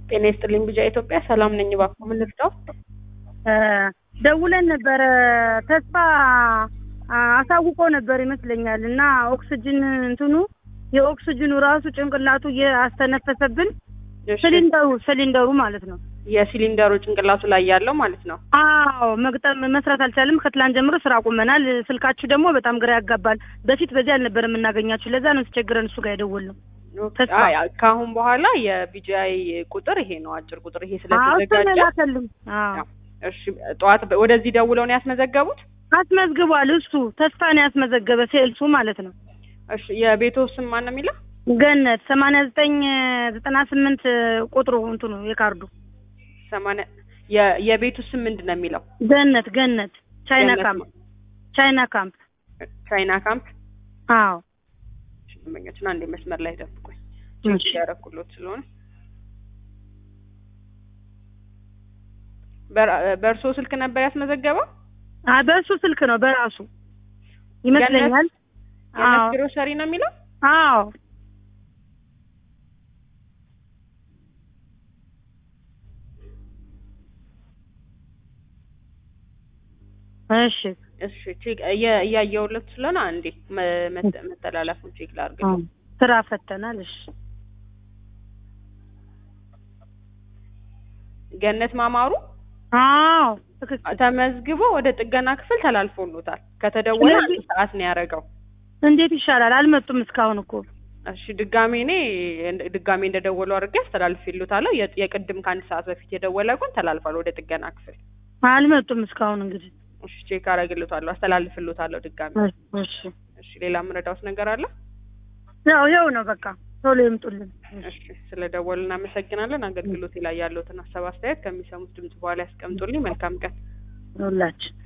ጤና ይስጥልኝ ቢጃ ኢትዮጵያ ሰላም ነኝ። እባክዎ ምን ልርዳው? ደውለን ነበረ ተስፋ አሳውቆ ነበር ይመስለኛል እና ኦክስጅን እንትኑ የኦክስጅኑ ራሱ ጭንቅላቱ እያስተነፈሰብን እሺ፣ ሲሊንደሩ ሲሊንደሩ ማለት ነው። የሲሊንደሩ ጭንቅላቱ ላይ ያለው ማለት ነው። አዎ መግጠም መስራት አልቻለም። ከትላንት ጀምሮ ስራ አቁመናል። ስልካችሁ ደግሞ በጣም ግራ ያጋባል። በፊት በዚህ አልነበር የምናገኛችሁ። ለዛ ነው ስቸግረን እሱ ጋር የደወልነው። ተስፋ። አይ ከአሁን በኋላ የቢጂአይ ቁጥር ይሄ ነው፣ አጭር ቁጥር ይሄ አዎ እሱን ስለተዘጋጀ ላከልኝ። አዎ እሺ፣ ጠዋት በ- ወደዚህ ደውለው ነው ያስመዘገቡት? አስመዝግቧል። እሱ ተስፋ ነው ያስመዘገበ ሴልሱ ማለት ነው። እሺ፣ የቤቶ ስም ማን ነው የሚለው? ገነት ሰማንያ ዘጠኝ ዘጠና ስምንት ቁጥሩ እንትኑ የካርዱ ሰማንያ የ- የቤቱ ስም ምንድን ነው የሚለው? ገነት ገነት ቻይና ገነት ካምፕ ማ- ቻይና ካምፕ ቻይና ካምፕ አዎ ሽመኞችን አንዴ መስመር ላይ ደብቁኝ እሺ። ያረኩሎት ስለሆነ በር- በእርሶ ስልክ ነበር ያስመዘገበው? አ በእሱ ስልክ ነው በራሱ ይመስለኛል። የነት አዎ ግሮሰሪ ነው የሚለው? አዎ እሺ እሺ ቼክ እየ- እያየሁለት ስለሆነ አንዴ መ- መተ- መተላለፉን ቼክ ላድርግ። አዎ ስራ ፈተናል። እሺ ገነት ማማሩ አዎ ትክክል። ተመዝግቦ ወደ ጥገና ክፍል ተላልፎሎታል። ከተደወለ አንድ ስለዚህ- ሰዓት ነው ያደረገው። እንዴት ይሻላል? አልመጡም እስካሁን እኮ እሺ ድጋሜ እኔ እንደ- ድጋሜ እንደደወሉ አድርጌ አስተላልፌሎታለሁ። የ- የቅድም ከአንድ ሰዓት በፊት የደወለ ግን ተላልፏል ወደ ጥገና ክፍል። አልመጡም እስካሁን እንግዲህ እሺ ቼክ አደርግልዎታለሁ፣ አስተላልፍልዎታለሁ ድጋሜ። እሺ እሺ ሌላ የምረዳዎት ነገር አለ? ያው ይኸው ነው በቃ ቶሎ ይምጡልን። እሺ ስለ ደወሉ እናመሰግናለን። አገልግሎቴ ላይ ያለዎትን ሀሳብ አስተያየት ከሚሰሙት ድምጽ በኋላ ያስቀምጡልኝ። መልካም ቀን። ሁላችን